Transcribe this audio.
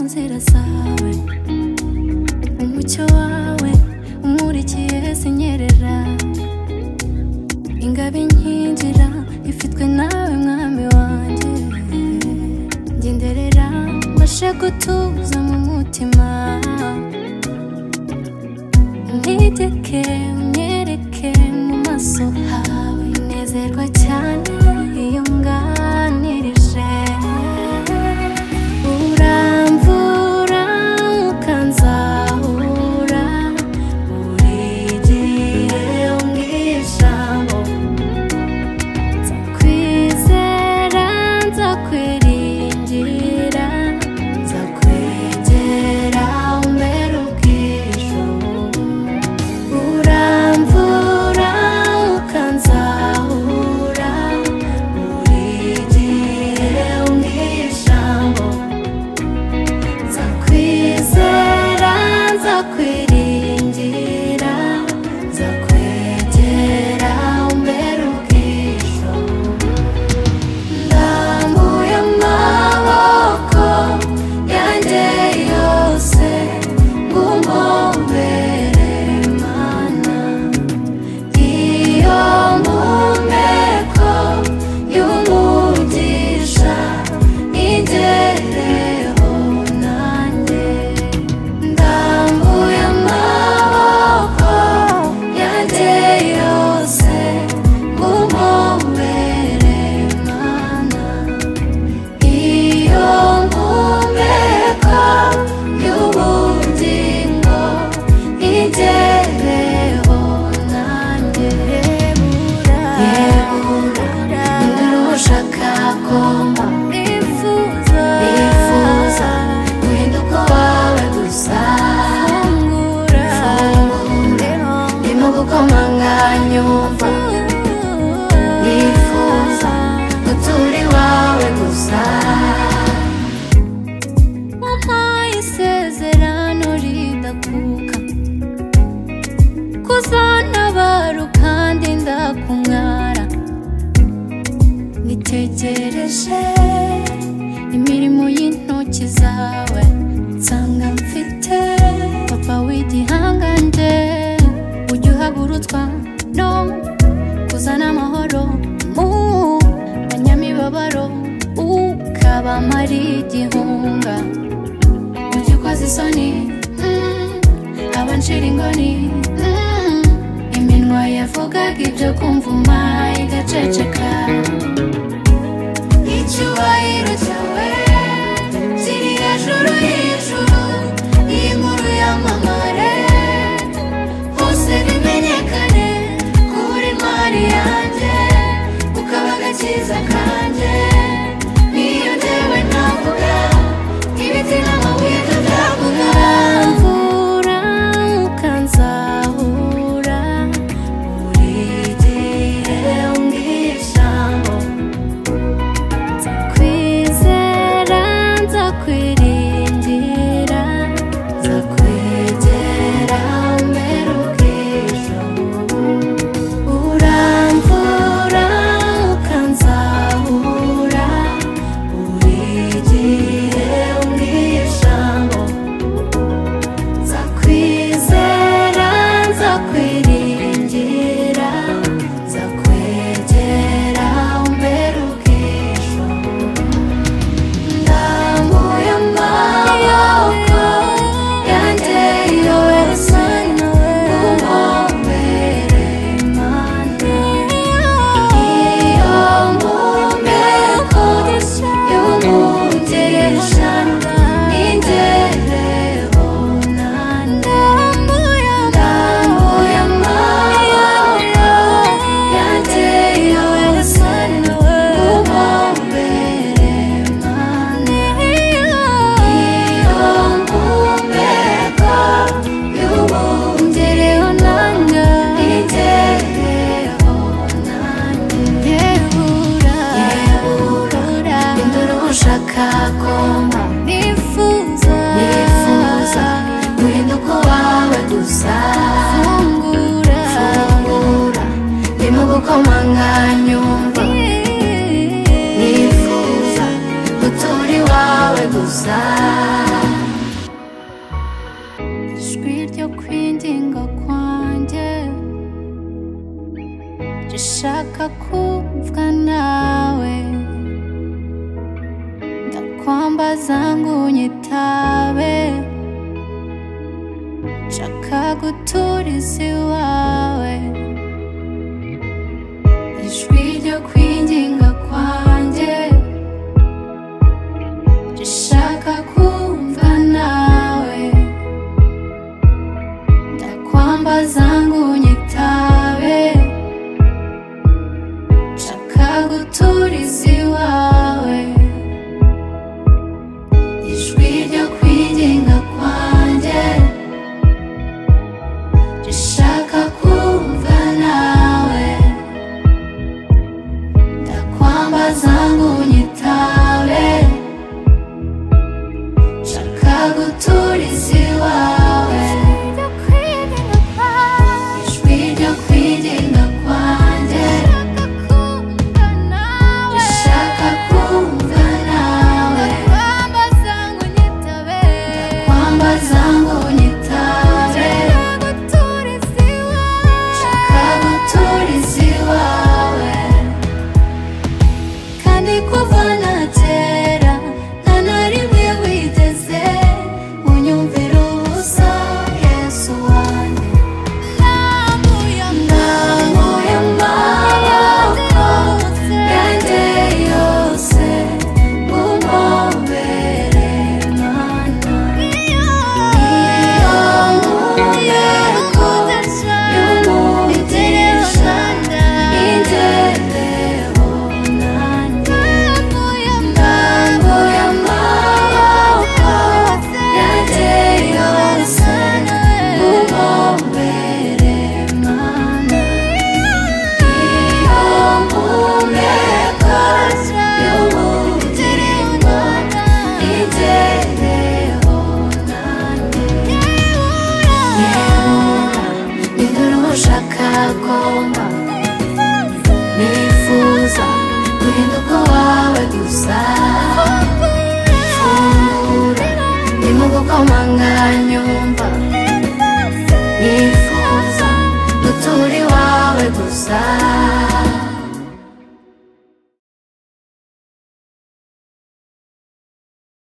zawe umucyo wawe umurikiye zinyerera ingabo inkingira ifitwe nawe mwami wanjye ngenderera mbashe gutuza mu mutima ntegeke unyereke mu maso hawe nezerwa cyane iyo nganirije uramvura ukanzahura buri gihe umbwira ijambo nzakwizera nzakwiringira nzakwegera umbere ubw'ijuru uramvura ukanzahura buri gihe umbwira ijambo nzakwizera nzakwiringira nzakwegera umbere ubw'ijuru ndambuye amaboko yanjye yose ngumombere mana iyo mpumeko y'umugisha ingereho nanjye ndambuye amaboko yanjye yose ngumombere mana iyo mpumeko y'ubugingo igereho nanjye yebura ndarusha kagomba nifuza nifuza guhinduka wawe gusa fungura ndimo gukomanganyumva nifuza gutura iwawe gusa wampaye isezerano ridakuka kuzantabara kandi ndakumwara nitegereje imirimo y'intoki zawe nsanga mfite papa w'igihangange ujya uhagurutswa no kuzana amahoro mu banyamibabaro ukabamara igihunga ujya ukoza isoni mm, abanshira ingoni mm, iminwa yavugaga ibyo kumvuma igaceceka icyubahiro cyawe kiri hejuru y'ijuru iyi nkuru yamamare hose bimenyekane kubura intwari yanjye ukaba agakiza kanjye niyo njyewe navuga ibiti n'amabuye tutavuga mvura ukanzahura buri gihe umbwira ijambo nzakwizera nzakwiringira nzakwegera mbere ubw'ijuru uramvura ukanzahura buri gihe umbwira ijambo nzakwizera nzakwiringira nzakwegera mbere ubw'ijuru ndambuye amaboko yanjye yose nguhombere mana iyo mpumeko y'umugisha n'ingereho nanjye ndambuye amaboko yanjye yose nguhombere mana iyo mpumeko y'umugereho nanjye ingereho nanjye yehura yehura induru ushaka komba nifuza nifuza guhinduka wawe gusa fungura fungura ndimo gukomanganyumva nifuza gutura iwawe gusa ndashaka kumvwa nawe ndakwamba zangu nyitabe nshaka guturiza iwawe ijwi ryo kwinginga kwanjye rishaka kumva nawe ndakwamba zangu nyitabe nshaka guturiza iwawe ijwi ryo kwinginga kwanjye rishaka kumva nawe ndakwamba zangu nyitabe nshaka guturiza iwawe ijwi ryo kwirinda kwanjye rishaka kumva nawe ndakwamba zangu nyitabe nshaka guturiza iwawe kandi kuva natera nta na rimwe witeze unyumvira ubusa yesu wanjye ndamuye amaboko yanjye yose mumpobere mana iyo muyeko y'umugisha indebeho nanjye Ndavuye amaboko yanjye yose muhombere mana iyo mpumeko y'umudirimbo igereho nanjye Yehova nidorosha kagomba nifuza guhinduka wawe gusa fungura ndimo gukomanga nyumva nifuza gutura iwawe gusa